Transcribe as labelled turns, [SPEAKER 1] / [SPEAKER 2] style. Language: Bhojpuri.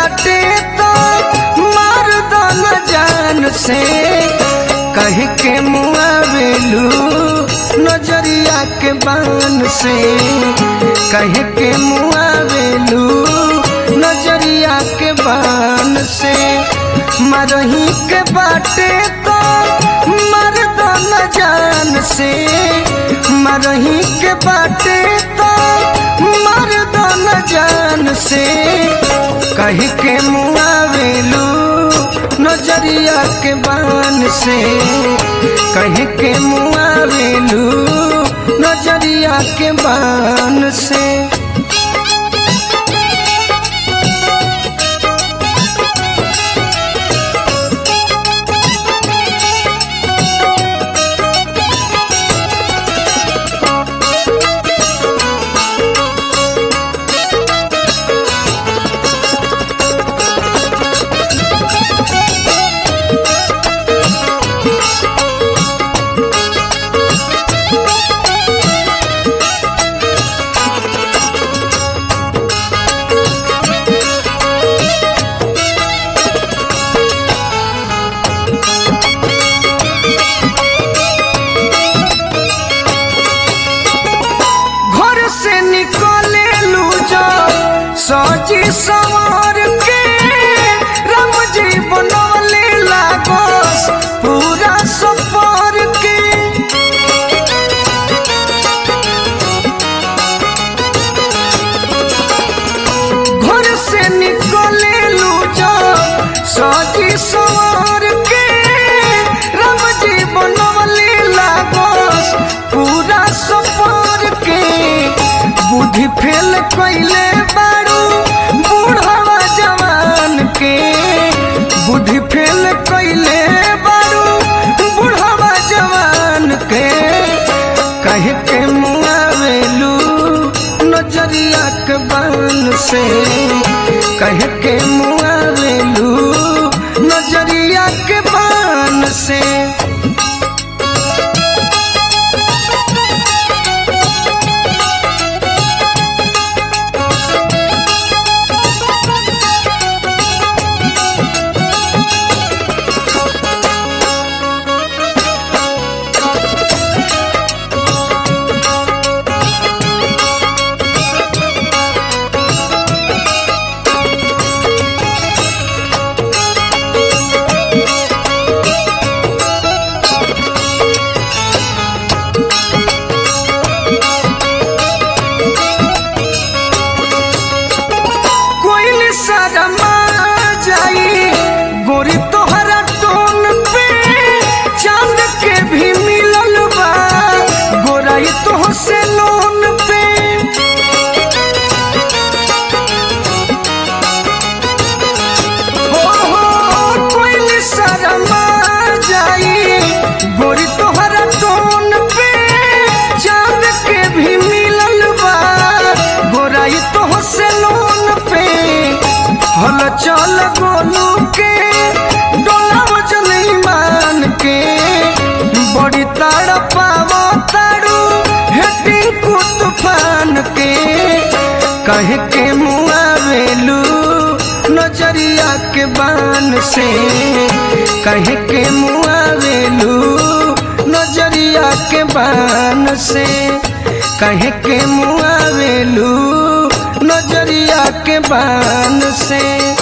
[SPEAKER 1] बाटे तो मार दो न जान से कह के मुआवेलू नजरिया के बान से कह के मुआवेलू नजरिया के बान से मरही के बाटे तो मर दो न जान से मरही के बाटे तो मर दो न जान से कह के मुआवेलू नजरिया के बान से कह के मुआवेलू नजरिया के बान से घर से निकले लू जो सजी सवार के राम जी बनवले लागोस पूरा सफर के घर से निकले लू जो सजी सवार के राम जी बनवले लागोस पूरा सफर के बुद्धि फेल कैले बारू बूढ़वा जवान के बुद्धि फेल कैले बारू बूढ़वा जवान के कह के मुआवेलू नजरिया के बान से कह के मुआवेलू नजरिया के बान से कोई शर्मा जाई गोरी तोहरा टोन पे चांद के भी मिलल बा गोराई तो से लोन पे हो हो कोई शर्मा जाई गोरी तोहरा टोन पे चांद के भी मिलल बा गोराई तो से लोन पे हल चल गोलू के डोला वजन ईमान के बड़ी ताड़ पावो ताड़ू हेटिंग को तूफान के कह के मुआवेलू नजरिया के बान से कह के मुआवेलू नजरिया के बान से कह के मुआवेलू नजरिया के बान से